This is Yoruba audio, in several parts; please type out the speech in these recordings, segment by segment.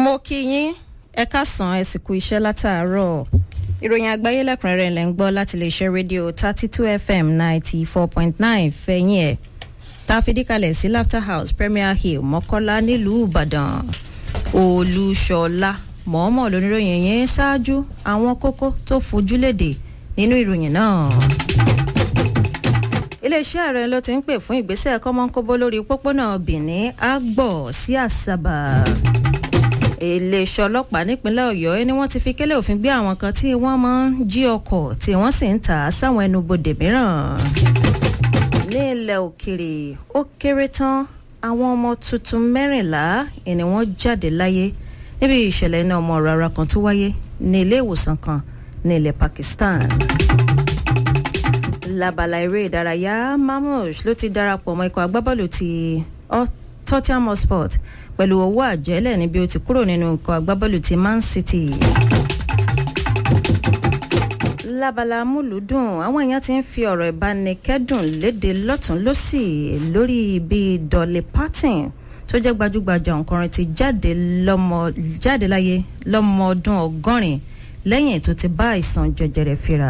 mo kí yín ẹ káàsán ẹ sì kú iṣẹ́ látàárọ̀ ìròyìn àgbáyé lẹ́kùnrẹ́rẹ́ lẹ́ ń gbọ́ láti lè ṣe rédíò thirty two fm ninety four point nine fẹ̀yìn ẹ̀ tá a fi díkalẹ̀ sí laughter house premier hill mọ́kọ́lá nílùú ìbàdàn olúṣọlá mọ̀ọ́mọ̀ lóníròyìn yẹn ṣáájú àwọn kókó tó fojú léde nínú ìròyìn náà iléeṣẹ́ ààrẹ ló ti ń pè fún ìgbésẹ̀ kọ́mọ́nkóbó lórí pópónà benin àgbọ̀ sí àṣàbà iléeṣẹ́ ọlọ́pàá nípínlẹ̀ ọ̀yọ́ ni wọ́n ti fi kélé òfin gbé àwọn kan tí wọ́n máa ń jí ọkọ̀ tí wọ́n sì ń tà á sáwọn ẹnubodè mìíràn ní ilẹ̀ òkèrè ó kéré tán àwọn ọmọ tuntun mẹ́rìnlá ni wọ́n jáde láyé níbi ìṣẹ̀lẹ̀ iná ọmọ rárá kan tó wáyé ní ilé ìwòsàn kan ní ilẹ̀ pakistan labala eré ìdárayá mamush ló ti darapọ̀ mọ́ ikọ̀ agbábọ́ọ̀lù ti tottenham hotspur pẹ̀lú owó àjẹ́lẹ̀ níbi ó ti kúrò nínú ikọ̀ agbábọ́ọ̀lù ti man city. lábala múlùúdùn àwọn èèyàn ti ń fi ọ̀rọ̀ ìbánikẹ́dùn léde lọ́tún lọ́sì lórí bí dolly parton tó jẹ́ gbajúgbajà òǹkọrin ti jáde lọ́mọ jáde láyé lọ́mọ ọdún ọgọ́rin lẹ́yìn tó ti bá àìsàn jẹjẹrẹ fira.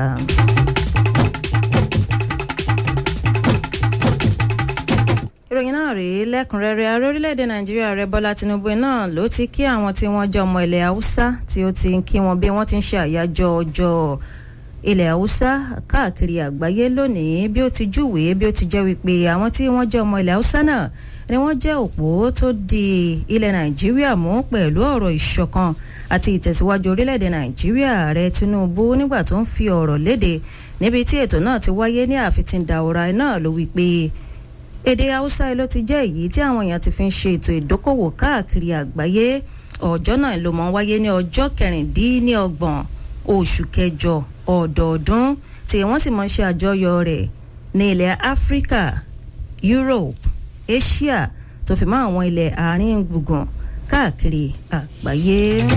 ìròyìn náà rèé lẹ́kùnrẹ́rẹ́ ààrẹ orílẹ̀-èdè nàìjíríà rẹ bọ́lá tinubu náà ló ti kí àwọn tí wọ́n jẹ́ ọmọ ilẹ̀ haúsá tí ó ti ń kí wọn bí wọ́n ti ń ṣe àyájọ́ ọjọ́ ilẹ̀ haúsá káàkiri àgbáyé lónìí bí ó ti júwèé bí ó ti jẹ́ wípé àwọn tí wọ́n jẹ́ ọmọ ilẹ̀ haúsá náà ni wọ́n jẹ́ òpó tó di ilẹ̀ nàìjíríà mú pẹ̀lú ọ̀rọ̀ ìṣọ̀kan àti ìtẹ̀síwájú orílẹ̀-èdè nàìjíríà rẹ tinubu nígbà tó ń fi ọ̀rọ̀ léde níbi tí ètò náà ti wáyé ní àfitìndàwòrán náà ló wí pé èdè haúsá ló ti jẹ́ èyí tí àwọn èèyàn ti fi ń ṣe ètò ìdókòwò káàkiri àgbáyé ọjọ́ náà ló mọ̀ ń wáyé ní ọjọ́ kẹrìndínlọ́gbọ̀n oṣù kẹjọ ọ̀dọọdún tí wọ́n sì mọ̀ ń ṣe àjọyọ̀ rẹ̀ ní ilẹ̀ áfíríkà europe asia tó fi mọ́ àwọn ilẹ̀ àárín gbùngbùn káàkiri àgbáyé.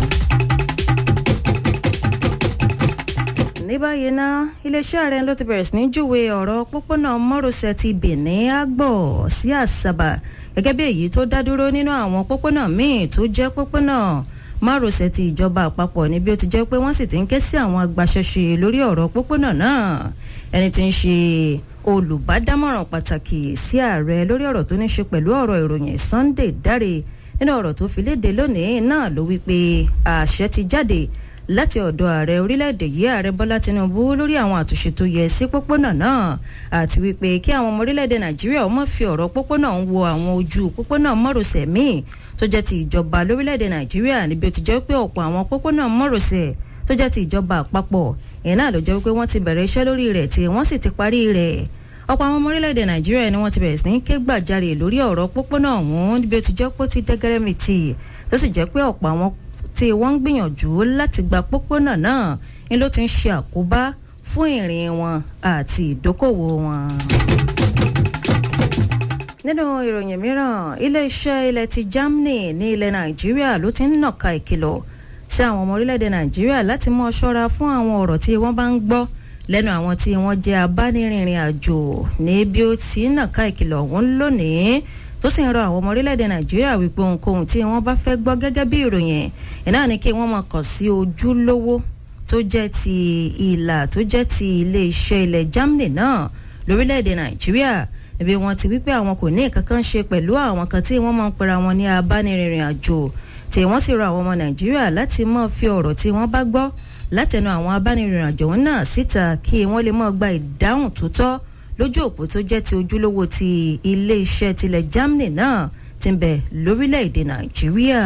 ní báyìí ná iléeṣẹ́ ààrẹ ló ti bẹ̀rẹ̀ sí ní júwe ọ̀rọ̀ pópónà mọ́rọ̀sẹ̀ ti benin àgbọ̀ sí àṣàbà gẹ́gẹ́ bí èyí tó dá dúró nínú àwọn pópónà míì tó jẹ́ pópónà márosẹ̀ ti ìjọba àpapọ̀ ní bí ó ti jẹ́ pé wọ́n sì ti ń ké sí àwọn agbaṣẹ́ṣe lórí ọ̀rọ̀ pópónà náà ẹni tí ń ṣe olùbádámọ̀ràn pàtàkì sí ààrẹ lórí ọ̀rọ̀ tó ní ṣe pẹ̀lú ọ̀rọ̀ ìròyìn sunday dáre nínú ọ̀rọ̀ tó fi léde lónìí náà ló wí pé àṣẹ ti jáde láti ọ̀dọ̀ ààrẹ orílẹ̀-èdè yìí ààrẹ bọ́lá tinubu lórí àwọn àtúnṣe tó yẹ sí pópónà náà àti wípé kí àwọn ọmọ orílẹ̀-èdè nàìjíríà ọmọ fi ọ̀rọ̀ pópónà ń wo àwọn ojú pópónà mọ́rọ̀sẹ̀ míì tó jẹ́ ti ìjọba lórílẹ̀-èdè nàìjíríà níbi ó ti jẹ́ pé ọ̀pọ̀ àwọn pópónà mọ́rọ̀sẹ̀ tó jẹ́ ti ìjọba àpapọ̀ ìyẹn náà ló jẹ́ wípé wọ́n ti bẹ̀rẹ̀ iṣẹ́ lórí rẹ̀ tí wọ́n sì ti parí rẹ̀ ọ̀pọ̀ àwọn ọmọ orílẹ̀-èdè nàìjíríà ni wọ́n ti bẹ̀rẹ̀ sí ní ké gbàjarè lórí ọ̀rọ̀ pópónà ọ̀hún níbi ó ti jẹ́ pé ó ti dẹ́gẹ́rẹ́mìtì tó sì jẹ́ pé ọ̀pọ̀ àwọn tí wọ́n ń gbìyànjú láti gba pópónà náà ni ló ti ń ṣe àkóbá fún ìrìn wọn àti ìdókòwò wọn. nínú ìròyìn mìíràn iléeṣẹ́ ilẹ̀ ti germany ní ilẹ̀ nàìjíríà ló ti ń nàka ìkìlọ̀ sí àwọn ọmọ orílẹ̀-èdè nàìjíríà láti mọ́ ṣọ́ra fún àwọn ọ̀rọ̀ tí wọ́n bá ń gbọ́ lẹ́nu àwọn tí wọ́n jẹ́ abánirìnrìn àjò ní bí ó ti ń nàka ìkìlọ̀ ọ̀hún lónìí tó sì ń rọ àwọn ọmọ orílẹ̀-èdè nàìjíríà wípé ohunkóhun tí wọ́n bá fẹ́ gbọ́ gẹ́gẹ́ bí ìròyìn iná ni kí wọ́n máa kàn sí ojúlówó tó jẹ́ ti ìlà tó jẹ́ ti ilé-iṣẹ́ ilẹ̀ germany náà lórílẹ̀-èdè nàìjíríà níbi wọ́n ti wípé àwọn kò ní nǹkan kan ṣe pẹ̀lú àwọn kan tí wọ́n máa ń pera wọn ní abánirìnrìn àjò tí wọ́n sì rọ àwọn ọmọ nàìjíríà láti máa fi ọ̀rọ̀ tí wọ́n bá gbọ́ látẹnu àwọn abánirìnrìn àjò náà síta kí wọ́n lè máa gba ìdáhùn tó tọ́ lójú òpó tó jẹ́ ti ojúlówó ti ilé-iṣẹ́ tilẹ̀ germany náà ti ń bẹ lórílẹ̀‐èdè nàìjíríà.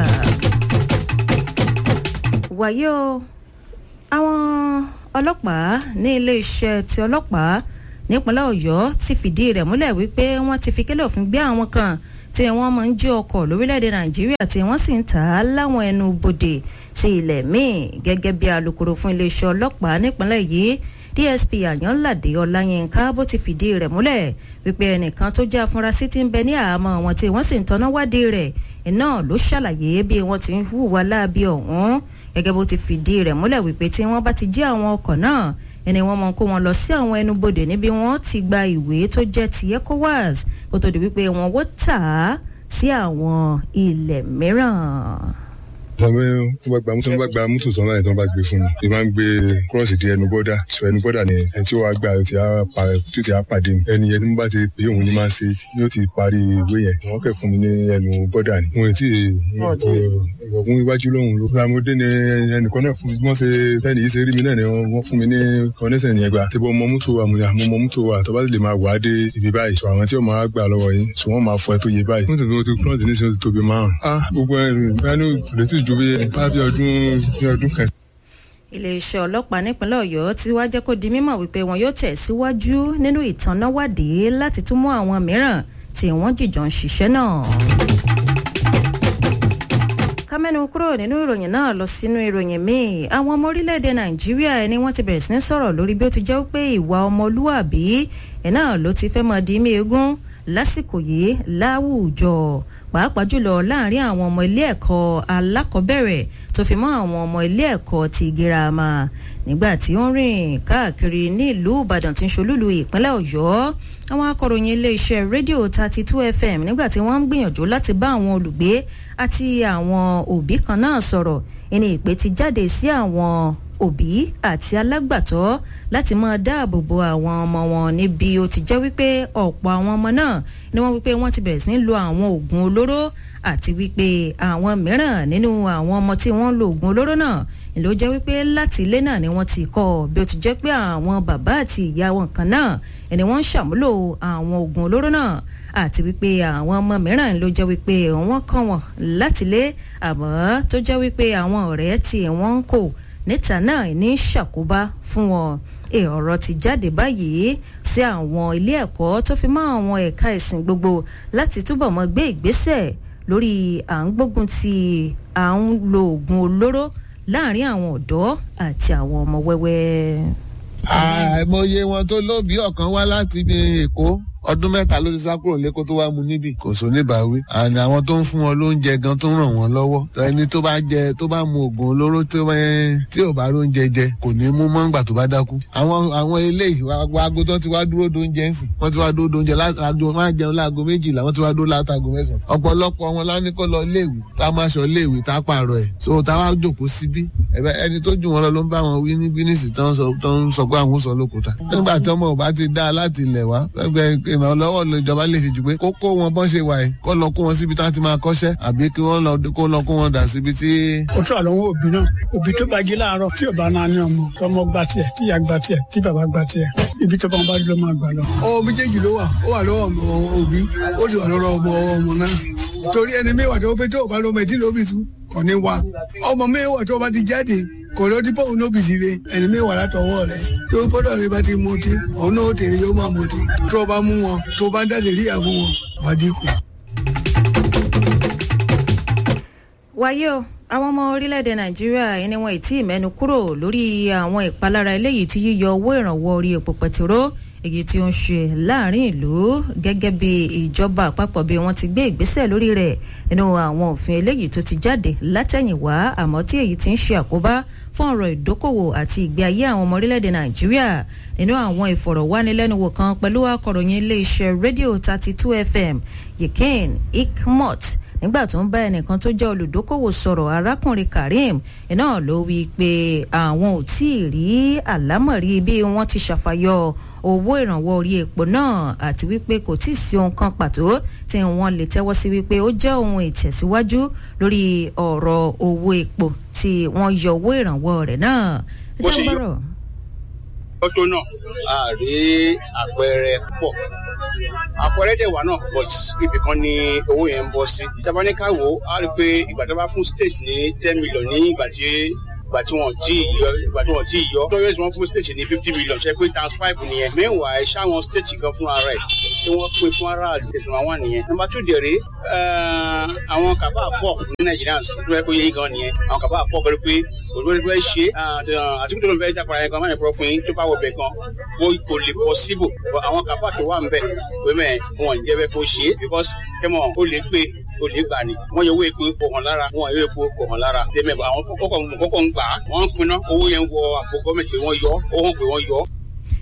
wàyí o àwọn ọlọ́pàá ní ilé-iṣẹ́ ti ọlọ́pàá nípínlẹ̀ ọ̀yọ́ ti fìdí rẹ̀ múlẹ̀ wípé wọ́n ti fi kélé òfin gbé àwọn kan tí wọ́n máa ń jí ọkọ̀ lórílẹ̀‐èdè nàìjíríà tí wọ́n sì ń tà á láwọn ẹnu bodè sí ilẹ̀ míì gẹ́gẹ́ bí alūkkóró fún iléeṣẹ́ ọlọ́pàá nípínlẹ̀ yìí dsp àyànládé ọláyínká bó ti fìdí rẹ̀ múlẹ̀ wípé ẹnìkan tó jẹ́ afurasí ti ń bẹ ní àhámọ́ wọn tí wọ́n sì ń tọ́ná wádìí rẹ̀ iná ló ṣàlàyé bí wọ́n ti ń hùwà láabi ọ̀hún gẹ́gẹ́ bó ti fìdí rẹ̀ múlẹ̀ wípé tí wọ́n bá ti jí àwọn ọkọ̀ náà ẹni wọ́n mọ kó wọn lọ sí àwọn ẹnubodè níbi wọ́n ti gba ìwé tó jẹ́ ti ecowas kó tó di wípé wọ́n wó tà á sí àwọn ilẹ̀ mìíràn. tọ́wọ́ tó bá gba mọ́tò tó bá gba mọ́tò tán láyé tó bá gbé fún mi bí máa ń gbé kúrọ́ọ̀sì di ẹnu bọ́dà sọ ẹnu bọ́dà ni ẹni tí ó wàá gbà tí ó ti á pàdé mi ẹni yẹn tí mo bá ti pè òun ni máa ń ṣe yóò ti parí ìwé yẹn wọ́n kẹ̀ fún mi ní ẹnu bọ́dà ni mo ti ìwọ̀kùn iwájú lóhùn ló fúnra mo dé ní ẹnìkan náà fún wọ́n ṣe bẹ́ẹ̀ni yìí ṣe rí mi náà ni wọ́n fún mi ní kọ́nẹ́sẹ̀ yẹn gbà tí bọ́ mọ mọ́tò wa mo ní àmọ́ mọ mọ́tò wa tó bá lè máa wà á dé ibi báyìí sọ àwọn tí ó máa gbà lọ́wọ́ yín sọ wọ́n máa fọ ẹ tó yẹ báyìí. mọ́tò tó ti kúrọ́ọ̀tì ní sọ́ọ́ ti tóbi márùn-ún. ah gbogbo ẹ̀rù ìgbàanú lè ti ju bí bá bí ọdún bí ọdún kan iléeṣẹ́ ọlọ́pàá nípínlẹ̀ ọ̀yọ́ ti wá jẹ́ kó di mímọ̀ wípé wọn yóò tẹ̀ síwájú nínú ìtànáwádìí láti tún mú àwọn mìíràn tí wọ́n jìjọ ń ṣiṣẹ́ náà kámẹ́nu kúrò nínú ìròyìn náà lọ sínú ìròyìn míì àwọn ọmọ orílẹ̀-èdè nàìjíríà ẹni wọ́n ti bẹ̀rẹ̀ sí ní sọ̀rọ̀ lórí bí ó ti jẹ́ pé ìwà ọmọlúwàbí ẹ̀ náà ló ti fẹ́ mọ́ di mí egún lásìkò yìí láwùjọ pàápàá jùlọ láàrin àwọn ọmọ ilé ẹ̀kọ́ alákọ̀ọ́bẹ̀rẹ̀ tó fi mọ́ àwọn ọmọ ilé ẹ̀kọ́ ti girama nígbà tí ó ń rìn káàkiri ní ìlú ìbàdàn tí ń ṣolúlu ìpínlẹ̀ ọ̀yọ́ àwọn akọ̀ròyìn iléeṣẹ́ rédíò thirty two fm nígbà tí wọ́n ń gbìyànjú láti bá àwọn olùgbé àti àwọn òbí kan náà sọ̀rọ̀ ìní ìpè ti jáde sí àwọn òbí àti alágbàtọ́ láti máa dáàbò bo àwọn ọmọ wọn níbi ó ti jẹ́ wípé ọ̀pọ̀ àwọn ọmọ náà ni wọ́n wípé wọ́n ti bẹ̀rẹ̀ sí ní lo àwọn oògùn olóró àti wípé àwọn mìíràn nínú àwọn ọmọ tí wọ́n ń lo oògùn olóró náà ló jẹ́ wípé láti ilé náà ni wọ́n ti kọ́ bí ó ti jẹ́ pé àwọn bàbá àti ìyá wọn kan náà ẹni wọ́n ń ṣàmúlò àwọn oògùn olóró náà àti wípé àwọn ọmọ mìíràn ló jẹ́ wípé wọ́n kọ́ wọn láti ilé àmọ́ tó jẹ́ wípé àwọn ọ̀rẹ́ tí wọ́n ń kò níta náà ní ṣàkóbá fún wọn ọ̀rọ̀ ti jáde báyìí sí àwọn ilé ẹ̀kọ́ tó fi mọ́ àwọn ẹ̀ka ìsìn gbogbo láti túbọ̀ mọ́ gbé ìgbésẹ̀ lórí à ń gbógun ti à ń lo oògùn olóró láàrin àwọn ọ̀dọ́ àti àwọn ọmọ wẹ́wẹ́. àìmọye wọn tó lóbi ọ̀kan wá láti ibi èkó ọdún mẹ́ta ló ti sá kúrò lẹ́kọ́ tó wá mu níbí kò só níbàáwí àní àwọn tó ń fún wọn lóúnjẹ gan tó ń ràn wọ́n lọ́wọ́ ẹni tó bá jẹ tó bá mu oògùn olóró tí ò bá róúnjẹ jẹ kò ní mú mọ́ngbà tó bá dákú. àwọn àwọn eléyìí aago tó ti wá dúró dóúnjẹ ń sìn wọ́n ti wá dúró dóúnjẹ láago máa jẹun láago méjìlá wọ́n ti wá dúró látago mẹ́sàn-án. ọ̀pọ̀lọpọ̀ wọn láni kó lọ léèwé tá a máa ṣọ léèwé tá a pààrọ̀ ẹ̀ so tá a wá jòkó síbí ẹni tó jù wọn lọ ló ń bá wọn wí ní bínísì tó ń sọ pé àwọn ò sọ lókùúta. nígbà tí ọmọ ò bá ti dá láti ilẹ̀ wá ìrànlọ́wọ́ ìjọba lè ṣe jù pé kó kó wọn bọ́n ṣe wà yìí kó lọ kó wọn síbi tí wọ́n ti máa kọ́ṣẹ́ àbí kí wọ́n lọ kó lọ kó wọn dà síbi tí. ó tún àlọ́ òbí náà òbí tó bá jí láàárọ̀ tí ò bá náà ní ọmọ tọmọ gba tiẹ̀ tíya gba tiẹ̀ tí bàbá gba tiẹ̀ ibi tó bá wọn bá lọ máa gbà lọ. ọwọ́ méjèèjì ló wà ó wà lọ́wọ́ òbí ó sì wà lọ́wọ́ ọmọ ọmọ náà torí ẹni mẹ́wàá tó pé tó bá lọ́mọ ẹtí lóbi tú kò ní wa ọmọ mẹ́wàá tó bá ti jáde kò ló ti bóun lóbi sí re ẹni mẹ́wàá látọwọ́ rẹ̀ tó gbọ́dọ̀ rẹ bá ti mutí òun náà tèrè yóò máa mutí tó bá mú wọn tó bá dáṣe rí àbú wọn wá dínkù. wáyé o àwọn ọmọ orílẹ̀-èdè nàìjíríà ẹni wọn ì tí ì mẹ́nu kúrò lórí àwọn ìpalára eléyìí tí yíyọ owó ìrànwọ́ orí epo pẹtiró èyí tí ó ń ṣe láàrin ìlú gẹ́gẹ́ bí ìjọba àpapọ̀ bí wọ́n ti gbé ìgbésẹ̀ lórí rẹ̀ nínú àwọn òfin eléyìí tó ti jáde látẹ̀yìnwá àmọ́ tí èyí ti ń ṣe àkóbá fún ọ̀rọ̀ ìdókòwò àti ìgbé ayé àwọn ọmọ orílẹ̀-èdè nàìjíríà nínú àwọn ìfọ̀rọ̀wánilẹ́nuwò kan pẹ̀lú akọ̀ròyìn iléeṣẹ́ rédíò thirty two fm yikin ikmot nígbà tó ń bá ẹnìkan tó jẹ́ olùdókòwò sọ̀rọ̀ arákùnrin karim iná ló wí pé àwọn ò tí ì rí àlámọ̀rí bí wọ́n ti ṣàfàyọ owó ìrànwọ́ orí epo náà àti wípé kò tí ì sí ohun kan pàtó tí wọ́n lè tẹ́wọ́ sí wípé ó jẹ́ ohun ìtẹ̀síwájú lórí ọ̀rọ̀ owó epo tí wọ́n yọ owó ìrànwọ́ rẹ̀ náà. ẹ jẹ́ ń bọ̀rọ̀. lọ́tọ̀ náà a rí àpẹẹrẹ púpọ̀ àpẹẹrẹ dẹ̀ wà náà but ibì kan ni owó yẹn ń bọ́ sí. tabaníkà wo a rí i pé ìgbà tó bá fún state ní ten million ní ìgbà tí ìgbà tí wọn ti yọ ìgbà tí wọn ti yọ tọ́yọ̀ tí wọ́n fún state ní fifty million ṣe pé times five nìyẹn meanwhile ṣáwọn state gan fún ara ẹ̀ tí wọ́n pín fún aráàlú ẹ̀sùn àwọn nìyẹn. number two dẹ̀rẹ̀ àwọn kàbá pọ̀ ní nàìjíríà tó yẹ kó yẹ gan nìyẹn àwọn kàbá pọ̀ pẹ̀lú pé olórí fẹ́ ṣe àtúntò ló ń fẹ́ dápara yẹn gan máa ń pọ̀ fún yín tó bá wọ bẹ̀ gan kò lè possible àwọn kàbá tó wà ń bẹ̀ pé mẹ́ wọn ò ní jẹ́ bẹ́ẹ̀ kó ṣe é because kẹ́mọ̀ ó lè pé o lè gbà ní. wọ́n yọ owó epo kò hàn lára wọ́n yọ epo kò hàn lára. tẹ̀mẹ̀ àwọn kọ́kọ́ ń gbà á wọ́n ń pinná owó yẹn wọ àpò gọ́ọ̀mẹ̀tì pé wọ́n yọ ó hàn pé wọ́n yọ.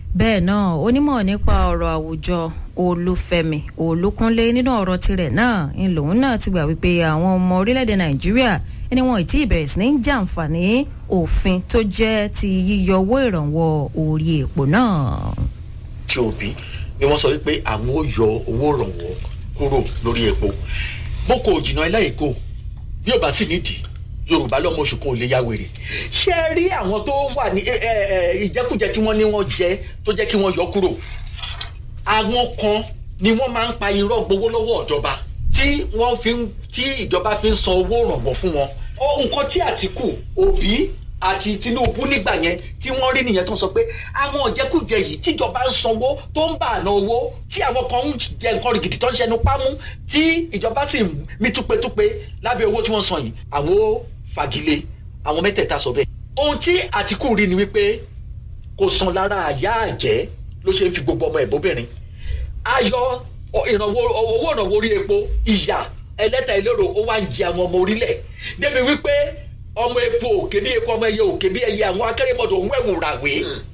bẹ́ẹ̀ náà onímọ̀ nípa ọ̀rọ̀ àwùjọ olúfẹ́mi olúkúnlé nínú ọ̀rọ̀ tirẹ̀ náà ń lòun náà ti gbà wípé àwọn ọmọ orílẹ̀-èdè nàìjíríà ẹni wọn ì tí ì bẹ̀rẹ̀ sí ní jàǹfààní òfin tó jẹ́ ti yíyọ owó ìrànwọ́ orí èpò náà. tí òbí ni wọ́n sọ wípé àwọn ò yọ owó ìrànwọ́ kúrò lórí epo boko òjìnà ẹlẹ́yìíkò bí ò bá sì nídìí yorùbá lọ́mọ oṣù kan ò lè ya wèrè ṣé ẹ rí àwọn tó wà ní ìjẹkújẹ tí wọ́n ní wọ́n jẹ tó jẹ́ kí wọ́n yọ kúrò àwọn kan ni wọ́n máa ń pa irọ́ gbowó lọ́wọ́ ìjọba tí wọ́n fi ń tí ìjọba fi ń san owó ìrànwọ́ fún wọn nǹkan tí àtìkù òbí àti tinubu nígbà yẹn tí wọ́n rí nìyẹn tó ń sọ pé àwọn ìjẹkújẹ yìí tíjọba ń sanwó tó ń bà àná owó tí àwọn kan ń jẹ nǹkan rìgìdì tó ń ṣẹnu pámú tí ìjọba sì ń mí túpetúpe lábẹ́ owó tí wọ́n san yìí àwọn ó fagilé àwọn mẹ́tẹ̀ẹ̀ta sọ bẹ́ẹ̀. ohun tí àtìkù rí ni wípé kò san lára àyà àjẹ́ ló ṣe ń fi gbogbo ọmọ ẹ̀bọ́bìnrin ayọ ìrànwọ́ owó ìrànwọ́ orí epo ìyà ẹlẹ́ta ìlérò ó wá ń jẹ àwọn ọmọ orílẹ̀ débi wípé ọmọ epo òkè bí epo ọmọ ẹyẹ òkè bí ẹyẹ àwọn akérèmọdò ń wẹ̀wù ràwé.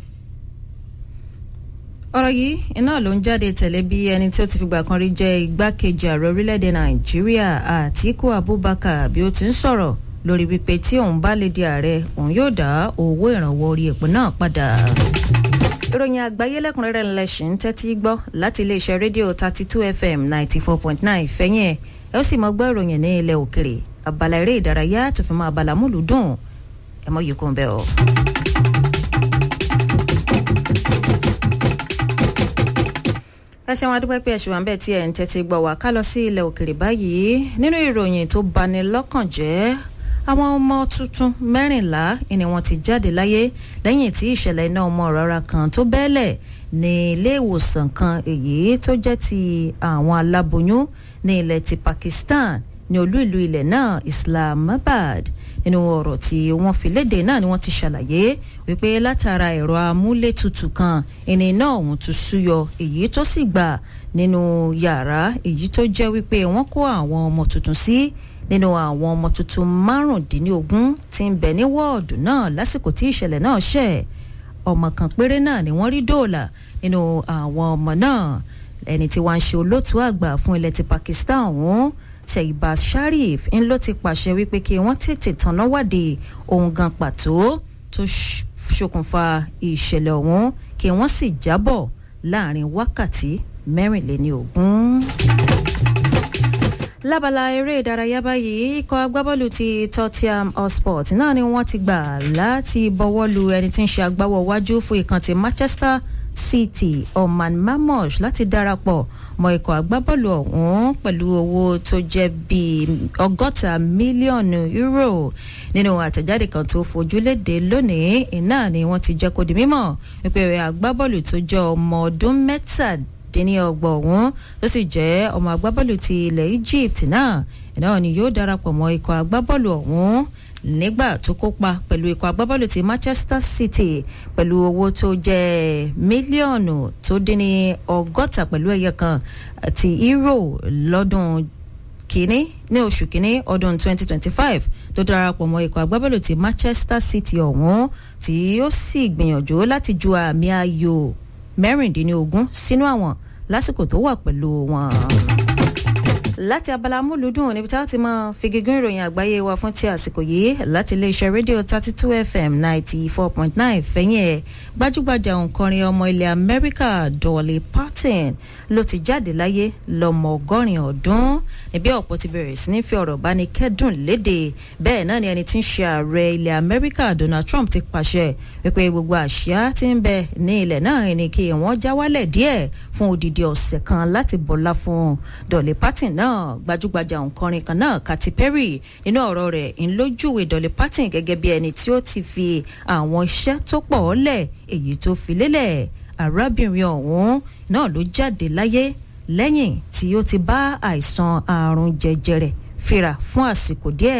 ọ̀rọ̀ yìí iná ló ń jáde tẹ̀lé bí ẹni tí ó ti fìgbà kan rí jẹ́ igbákejì ààrẹ orílẹ̀-èdè nàìjíríà àtíkù abubakar bí ó ti ń sọ̀rọ̀ lórí wípé tí òun bá lè di ààrẹ òun yóò dá owó ìrànwọ́ orí epo náà padà ìròyìn àgbáyé lẹ́kùnrẹ́rẹ́ ńlẹ́sìn ń tẹ́tí gbọ́ láti iléeṣẹ́ rédíò thirty two fm ninety four point nine fẹ́yìn ẹ̀ ẹ ó sì mọ gbọ́ ìròyìn ní ilẹ̀ òkèrè abala eré ìdárayá tó fi mọ́ abala múlù dùn ẹ mọ yìí kò ń bẹ́ ọ. ẹ ṣe wọn adúpẹ́ pé ẹ ṣe wà ń bẹ̀ tí ẹ̀ ń tẹ́tí gbọ́ wá ká lọ sí ilẹ̀ òkèrè báyìí nínú ìròyìn tó bani lọ́kàn jẹ́ àwọn ọmọ tuntun mẹ́rìnlá ni wọ́n ti jáde láyé lẹ́yìn tí ìṣẹ̀lẹ̀ iná ọmọ rárá kan tó bẹ́ẹ̀lẹ̀ ní ilé ìwòsàn kan èyí tó jẹ́ ti àwọn aláboyún ní ilẹ̀ ti pakistan ní olú ìlú ilẹ̀ náà islamabad nínú ọ̀rọ̀ tí wọ́n fi léde náà ni wọ́n ti ṣàlàyé wípé látara ẹ̀rọ amúlétutù kan ẹni náà ọ̀hún tún súyọ èyí tó sì gbà nínú yàrá èyí tó jẹ́ wípé wọ́n kó àwọn ọmọ tuntun sí nínú àwọn ọmọ tuntun márùndínlógún tí ń bẹ ní wọ́ọ̀dù náà lásìkò tí ìṣẹ̀lẹ̀ náà ṣẹ̀ ọmọ kan péré náà ni wọ́n rí dóòlà nínú àwọn ọmọ náà ẹni tí wọ́n ń ṣe olóòtú àgbà fún ilẹ̀ ti pakistan ọ̀hún shehbaz sharif ń ló ti pàṣẹ wípé kí wọ́n tètè tanná wádìí ohun gan pàtó tó ṣokùnfà ìṣẹ̀lẹ̀ ọ̀hún kí wọ́n sì jábọ̀ láàrin wákàtí mẹ́rìnléní ogún lábala eré ìdárayá báyìí ikọ̀ agbábọ́ọ̀lù ti tottenham hotspur náà ni wọ́n ti gbà láti bọ́wọ́ lu ẹni tí ń ṣe agbáwọ̀ wájú fún ìkan ti manchester city oman mamosh láti darapọ̀ mọ́ ikọ̀ agbábọ́ọ̀lù ọ̀hún pẹ̀lú owó tó jẹ́ bíi ọgọ́ta mílíọ̀nù euro nínú àtẹ̀jáde kan tó fojú léde lónìí iná ni wọ́n ti jẹ́ kó di mímọ̀ wípé agbábọ́ọ̀lù tó jẹ́ ọmọ ọdún mẹ́tàdínlẹ́ díníọgbọ̀n ọ̀hún tó sì jẹ́ ọmọ agbábọ́ọ̀lù ti ilẹ̀ egypt náà náà ni yóò darapọ̀ mọ́ ikọ̀ agbábọ́ọ̀lù ọ̀hún nígbà tó kópa pẹ̀lú ikọ̀ agbábọ́ọ̀lù ti manchester city pẹ̀lú owó tó jẹ́ mílíọ̀nù tó dín ní ọgọ́ta pẹ̀lú ẹ̀yẹ kan ti euro lọ́dún kínní ní oṣù kínní ọdún 2025 tó darapọ̀ mọ́ ikọ̀ agbábọ́ọ̀lù ti manchester city ọ̀hún tí ó sì gbìyànjú láti ju àmì ayò mẹ́rìndínlógún sínú àwọn lásìkò tó wà pẹ̀lú wọn. láti abala múlùdùn níbi tá a ti máa figigún ìròyìn àgbáyé wa fún ti àsìkò yìí láti iléeṣẹ́ rédíò thirty two fm ninety four point nine fẹ́yìn ẹ̀ gbajúgbajà òǹkọrin ọmọ ilẹ̀ amẹ́ríkà dolly parton ló ti jáde láyé lọ́mọ ọgọ́rin ọdún níbi ọ̀pọ̀ ti bẹ̀rẹ̀ sí ní fi ọ̀rọ̀ bá ní kẹ́dùn léde bẹ́ẹ̀ náà ni ẹni tí ń ṣe ààrẹ ilẹ̀ amẹ́ríkà donald trump ti pàṣẹ wípé gbogbo àṣìá ti ń bẹ ní ilẹ̀ náà ni kí wọ́n já wálẹ̀ díẹ̀ fún odidi ọ̀sẹ̀ kan láti bọ̀lá fún dolly parton náà gbajúgbajà òǹkọrin kan náà katy perry nínú ọ̀rọ̀ rẹ̀ ń lójúwe dolly parton gẹ́gẹ́ bí ẹni tí ó ti fi àwọn iṣẹ́ tó pọ̀ lẹ̀ èyí tó fi lélẹ̀ arábìnrin ọ̀hún náà ló jáde láyé lẹ́yìn tí ó ti bá àìsàn àrùn jẹjẹrẹ fira fún àsìkò díẹ̀